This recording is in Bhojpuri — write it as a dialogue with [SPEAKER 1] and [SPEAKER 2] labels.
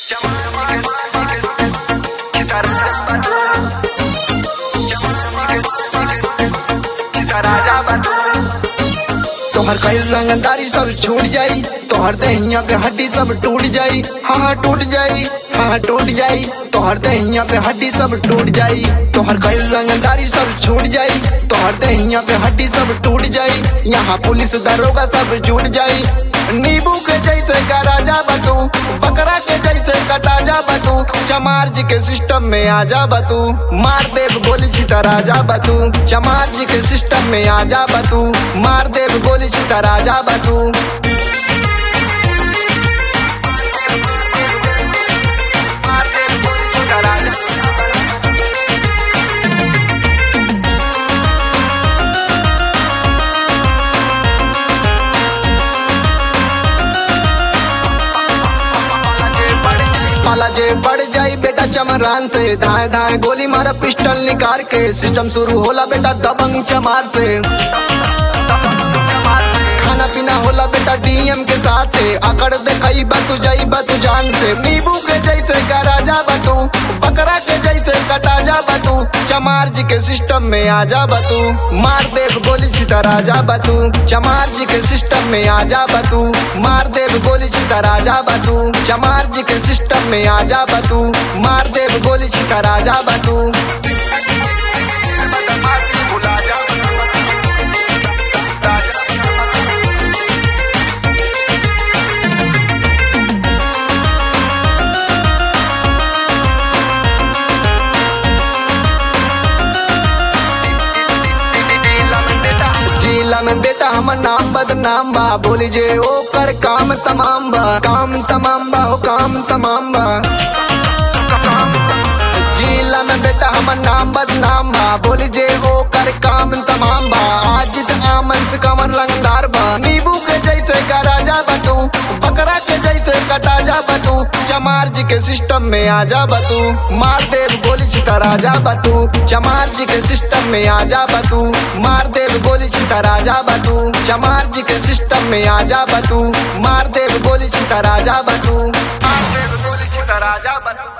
[SPEAKER 1] तोहर कई रंगदारी सब छूट जाई तोहर दहिया पे हड्डी सब टूट जाई हाँ हाँ टूट जाई हाँ हाँ टूट जाई तोहर दहिया पे हड्डी सब टूट जाई तोहर कई रंगदारी सब छूट जाई तोहर दहिया पे हड्डी सब टूट जाई यहाँ पुलिस दरोगा सब जुट जाई नींबू के जैसे का राजा बतू बकरा के जैसे कटा जा बतू चमार जी के सिस्टम में आ जा बतू मार देव गोली छिता राजा बतू चमार जी के सिस्टम में आ जा बतू मार देव गोली छिता राजा बतू मार देव गोली छिता राजा माला जे बढ़ जाई बेटा चमरान से धाए धाए गोली मारा पिस्टल निकाल के सिस्टम शुरू होला बेटा दबंग चमार से खाना पीना होला बेटा डीएम के साथ अकड़ दे कई बतू जाई बतू जान से नींबू के जैसे का राजा बतू बकरा के जैसे कटा जा बतू चमार जी के सिस्टम में आ जा बतू मार देव गोली छिता राजा बतू चमार जी के सिस्टम में आ जा बतू मार देव गोली छिता राजा बतू चमार जी के सिस्टम में आ जा बतू मार देव गोली छिता राजा बतू जिला में बेटा हमर नाम बदनाम बा बोली जे ओकर काम तमाम बा काम तमाम बा हो काम तमाम बा जिला में बेटा हमर नाम बदनाम बा बोली जे ओकर काम तमाम बा आज त आमन से कमर लंगदार बा नींबू के जैसे का राजा बतू बकरा के जैसे कटा जा बतू चमार जी के सिस्टम में आ जा बतू मार देव गोली छिता राजा बतू चमार जी के सिस्टम में आ जा बतू मार देव गोली छिता राजा बतू चमार जी के सिस्टम में आ जा बतू मार देव गोली छिता राजा बतू मार देव गोली छिता राजा बतू